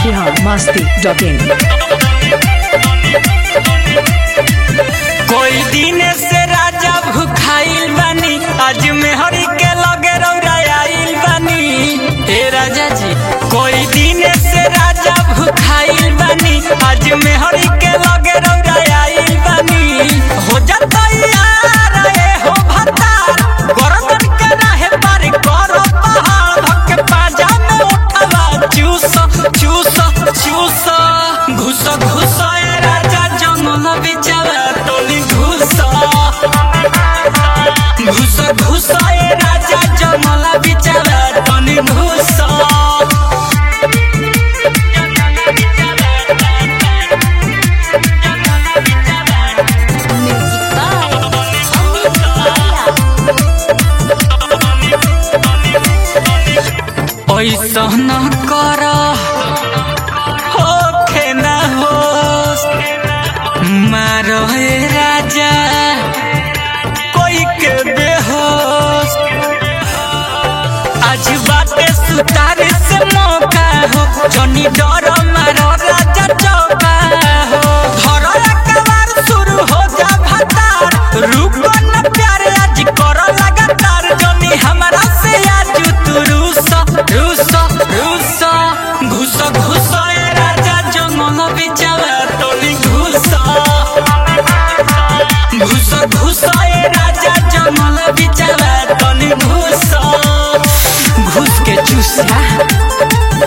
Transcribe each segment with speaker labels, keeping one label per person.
Speaker 1: Bihar Masti dot in
Speaker 2: कोई दिन से राजा भूखाइल बानी आज मेहरी के लगे रौराइल बानी हे राजा जी कोई दिन से राजा भूखाइल बानी आज मेहरी के लगे रौराइल बानी हो जाता यार ए हो भतार गरदन के रहे पार करो पहाड़ धक पाजा में उठवा चूस चूस चूस घुस घुस ए राजा जंगल बिचारा टोली घुस घुस घुस ए राजा जंगल बिचारा टोली घुस ऐसा न कर होखे न होश मारो हे राजा कोई के बेहोश आज बाटे सुतारे से मौका हो जनी डर मारो राजा चौका हो धरो एकबार शुरू हो जा भतार रुको न प्यार आज करो लगातार जनी हमरा से आज तू रूस रूस रूस घुस घुस ए राजा जंगल बिचारा टोली घुस घुस घुस ए राजा जंगल बिचारा टोली घुस घुस के चूसा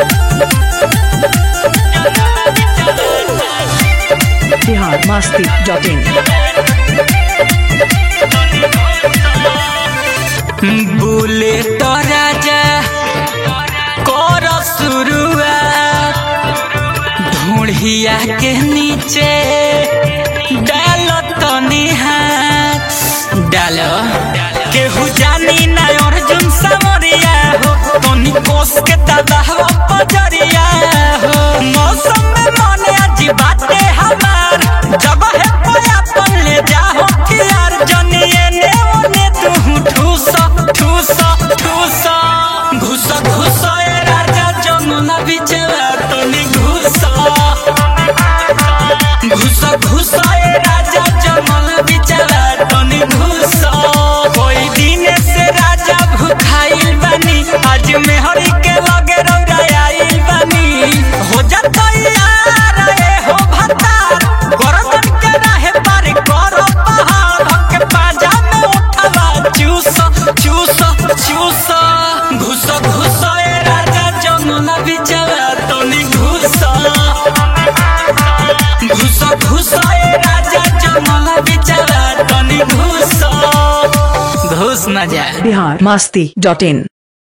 Speaker 1: बिहार मस्ती डॉट इन
Speaker 2: बोले तो राजा कर शुरुआत ढूढ़िया के नीचे डाल तनी हाथ डालो केहू जानी ना अर्जुन समरिया हो तनी कोस के दबाव पजरिया हो मौसम में मन आज बाटे हमार जगह पे अपन ले जाओ कि यार जनिए ने ओने तू ठूस ठूस ठूस घुस घुस ए राजा जमुना बिचवा तनी घुस घुस घुस ए राजा जमुना बिचवा तनी घुस कोई दिन से राजा भूखाइल बानी आज मेहरी के लगे रौराइल बानी हो जाता यार ए हो भतार गरदन के रहे पार करो पहाड़ धक पाजा में उठवा चूस चूस चूस घुस घुस ए राजा जंगल बिचवा तनी घुस घुस घुस ए राजा जंगल बिचवा तनी घुस घुस न जा
Speaker 1: बिहार मस्ती डॉट इन